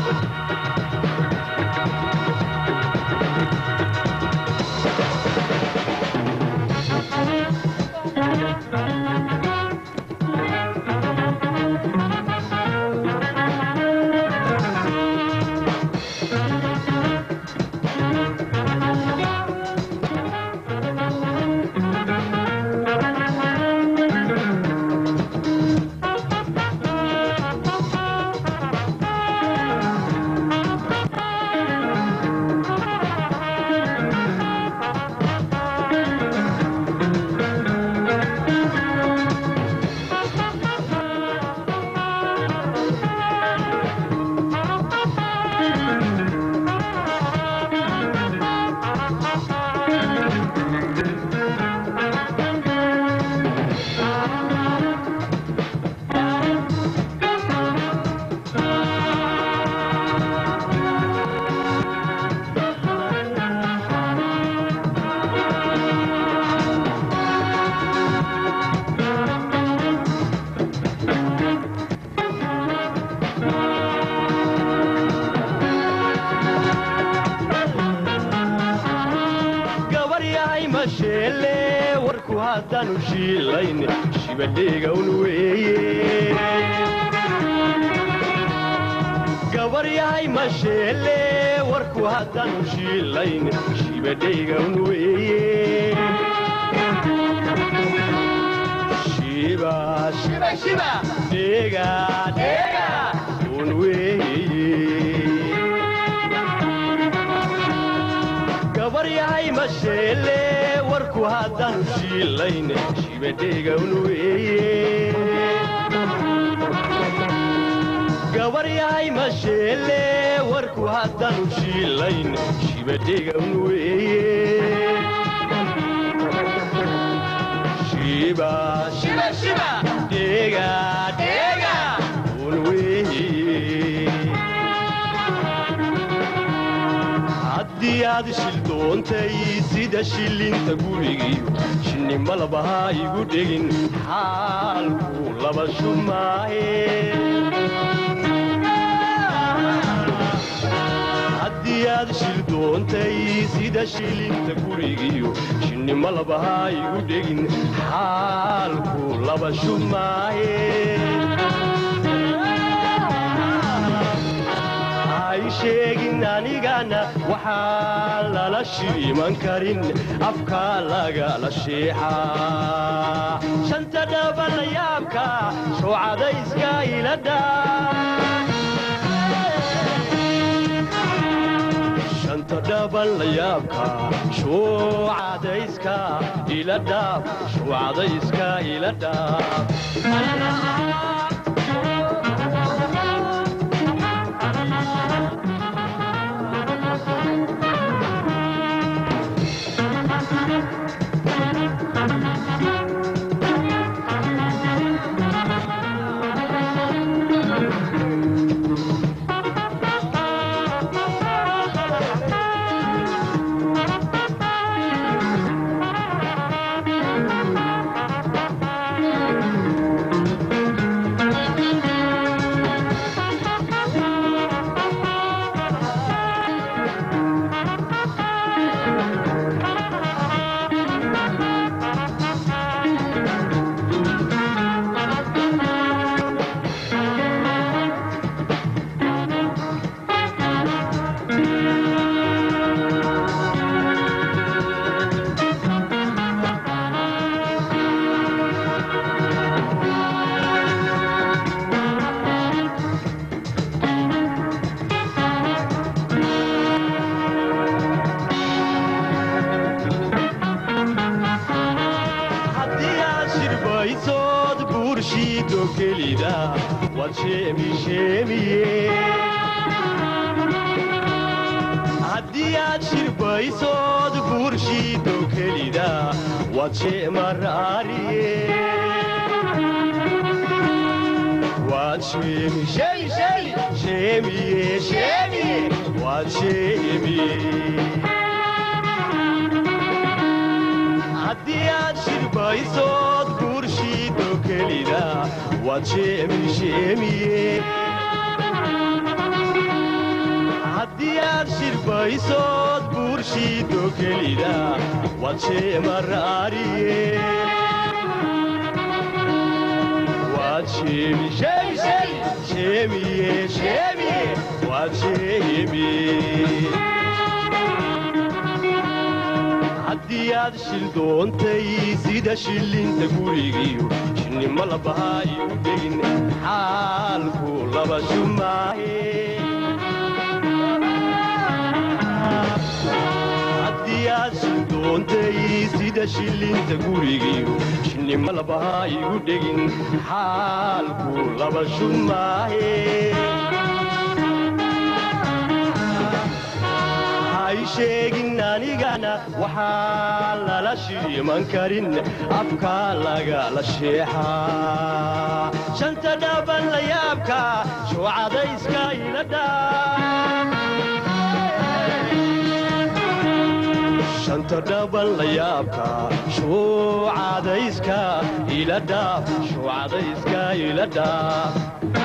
gabar yahay masheelle warku haddaanu shiilayn shibadheegawn weeye gabar yahay masheelle warku haddaanu shiilayn shibadheegawn weeye shiba shiba shiba dheega dheega un weeye gabar yahay masheelle warku haddaanu shiilayn shibadheegawn weeye gabar yahay masheelle warku haddaanu shiilayn shibadheegawn weeye shiba shiba shiba dheega dheega un weeye haddii aad shildoontay sida shillinta gurigiyo shinni malabaha igu dhegin xaalku laba shumaaye haddii aad shildoontay sida shillinta gurigiyo shinni malabaha igu dhegin xaalku laba shumaaye ay sheegin anigana waxaa lala shiiman karin afka lagala sheexaa shanta dhabala yaabka shoocadayska iladha shanta dhabala yaabka shoocadayska iladhaaf shoocadayska iladhaaf haddii aad shirbaysood buurshiido kelida waad sheemisheemiye haddii aad shirbaysood buurshiido kelida waad sheemaraariye waad sheemi sheemi sheemi sheemiye sheemiye waad sheemiye haddii aad shirbaysood buurshiido kelida waad sheemi sheemiye shirbaysood buurshiido kelida waad sheemaraariye waad sheemi sheemi sheemi sheemiye sheemiye waad sheemi haddii aad shil doontay sida shillinta gurigiyo shinnimo labahaa iu dhegin xaalku laba shumaahe haddii aad shil doontay sida shillinta gurigiyo shinnimo labahaa igu dhegin xaalku laba shumaahe hay sheegin anigana waxaa lala shiiman karin afka lagala sheexaa shanta dhaban la yaabka shuucadayska shanta dhaban la yaabka shuucadayska ila dhaaf shuucadayska ila dhaaf